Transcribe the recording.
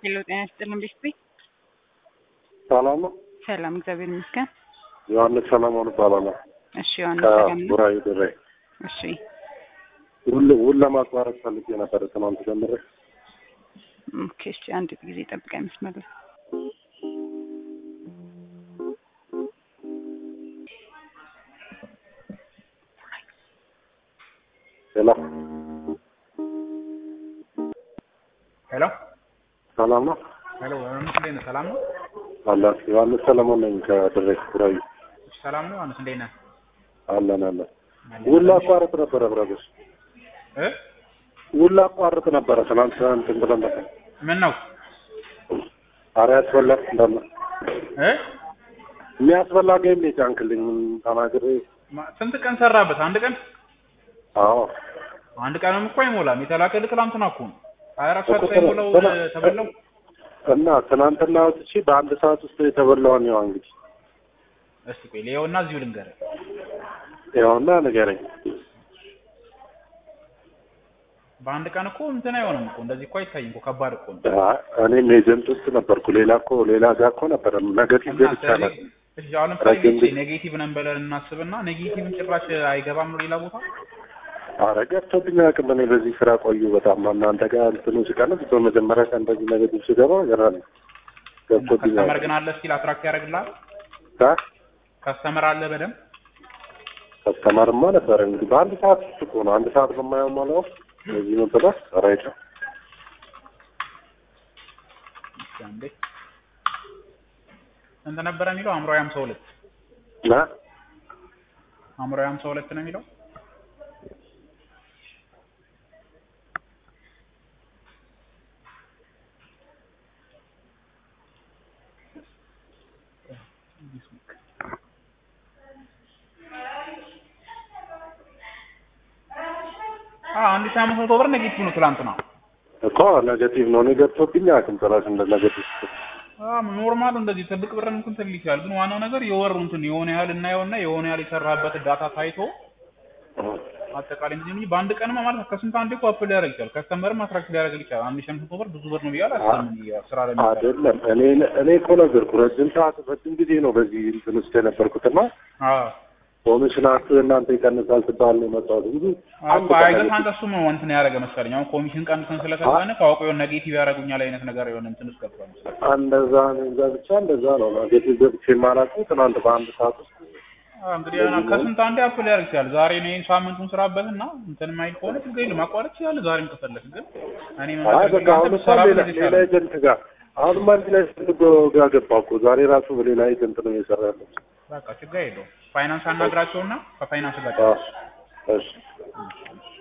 ሄሎ ጤና ይስጥልን ቤተሰቤ። ሰላም ነው። ሰላም እግዚአብሔር ይመስገን። ዮሐንስ ሰለሞን እባላለሁ እሺ ዮሐንስ ሰላም ነው። ከቡራዩ ድሬ። እሺ ውል ውል ለማቋረጥ ፈልጌ ነበረ ትናንት ጀምሬ። ኦኬ እሺ አንድ ጊዜ ጠብቀኝ መስመር ላይ ሌላ ሄሎ ሰላም ነው ሄሎ ዮሐንስ እንዴት ነህ? ሰላም ነው? አላት ዮሐንስ ሰለሞን ነኝ ከድሬ ቡራዩ። ሰላም ነው ዮሐንስ እንዴት ነህ? አለን አለን። ውል ላቋርጥ ነበረ ብረግስ እ ውል ላቋርጥ ነበረ ትናንት እንትን ብለን ነበር። ምን ነው ኧረ ያስበላል እንዳለ እ የሚያስበላ ጌም ነው የጫንክልኝ ተናግሬ። ማ- ስንት ቀን ሰራበት? አንድ ቀን አዎ አንድ ቀንም እኮ አይሞላም። የተላከልህ ትናንትና እኮ ነው። ሀያ አራት ሰዓት እኮ ሳይሞላው ትናንት- እ፣ ተበላው። እና ትናንትና ወጥቼ በአንድ ሰዓት ውስጥ የተበላውን ያው እንግዲህ እስቲ ቆይ ሌየውና እዚሁ ልንገርህ። ያውና ንገረኝ። በአንድ ቀን እኮ እንትን አይሆንም እኮ እንደዚህ እኮ አይታይም እኮ ከባድ እኮ ነው። አይ፣ እኔም ኤጀንት ውስጥ ነበርኩ። ሌላ እኮ ሌላ ጋር እኮ ነበረ ነገቲቭ እና ብቻ ስለዚህ ነበር። እሺ አሁን ለምሳሌ ረጅም ጊዜ- ኔጌቲቭ ነን ብለን እናስብና ኔጌቲቭን ጭራሽ አይገባም ነው ሌላ ቦታ አረ ገብቶብኝ አያውቅም። እኔ በዚህ ስራ ቆዩ በጣም እናንተ ጋር እንትኑ ሲቀንስ በመጀመሪያ ቀን እንደዚህ ነገቲቭ ሲገባ ገራል ገብቶብኝ ከስተመር አያውቅም። ግን አለ ስቲል አትራክት ያደርግልሃል። ታ ከስተመር አለ በደንብ ከስተማርማ ነበረ እንግዲህ በአንድ ሰዓት ውስጥ እኮ ነው አንድ ሰዓት በማየው ማለት ነው። በዚህ ነው ብለህ ራይት እስኪ አንዴ ስንት ነበረ የሚለው አእምሮዬ ሃምሳ ሁለት ና አእምሮዬ ሃምሳ ሁለት ነው የሚለው አዎ አንድ ሺህ አምስት መቶ ብር ኔጌቲቭ ነው ትላንትና እኮ ነገቲቭ ነው። እኔ ገብቶብኝ አያውቅም ጭራሽ እንደ ነገቲቭ ኖርማሉ እንደዚህ ትልቅ ብር እንትን ትል ይችላል። ግን ዋናው ነገር የወሩ እንትን የሆነ ያህል እናየውና የሆነ ያህል የሰራበት ዳታ ታይቶ አጠቃላይ እንግዲህ እንጂ በአንድ ቀንማ ማለት ከስንት አንዴ እኮ አፕል ሊያደርግ ይችላል። ከስተመርም አትራክት ሊያደርግ ይችላል። አንድ ሺህ አምስት መቶ ብር ብዙ ብር ነው ብዬ አላስብም። ስራ ላይ የሚሰራ አይደለም። እኔ እኔ እኮ ነገርኩህ ረጅም ሰዓት ረጅም ጊዜ ነው በዚህ እንትን ውስጥ የነበርኩትና አዎ ኮሚሽናችሁ እናንተ ይቀንሳል ትባል ነው የመጣሁት እንጂ አንድ አዎ ቀን አይገርም። ነገቲቭ አንተ እሱም ነው እንትን ያደረገ መሰለኝ። አሁን ኮሚሽን ቀንሰን ስለሰጠን ካወቀው የሆነ ኔጌቲቭ ያደርጉኛል አይነት ነገር የሆነ እንትን ውስጥ ገብቷል መሰለኝ። እንደዛ እንደዛ ብቻ እንደዛ ነው ነገቲቭ ገብቼ የማላውቀው ትናንት በአንድ ሰዓት ውስጥ አዎ እንግዲህ የሆነ ከስንት አንዴ አፕል ሊያደርግ ይችላል። ዛሬ ነው ሳምንቱን ስራበትና እንትን ማይል ከሆነ ችግር የለም ማቋረጥ ይችላል። ዛሬም ከፈለክ ግን እኔ አይ በቃ አሁን መሰለኝ እኮ ሰራ ሌላ ሌላ ኤጀንት ጋር አሁንም አንድ ላይ ፈልጎ ጋር ገባ እኮ ዛሬ ራሱ በሌላ ኤጀንት ነው እየሰራ ያለው። በቃ ችግር የለውም። ፋይናንስ አናግራቸውና ከፋይናንስ ጋር አዎ፣ እሺ ጨርስ።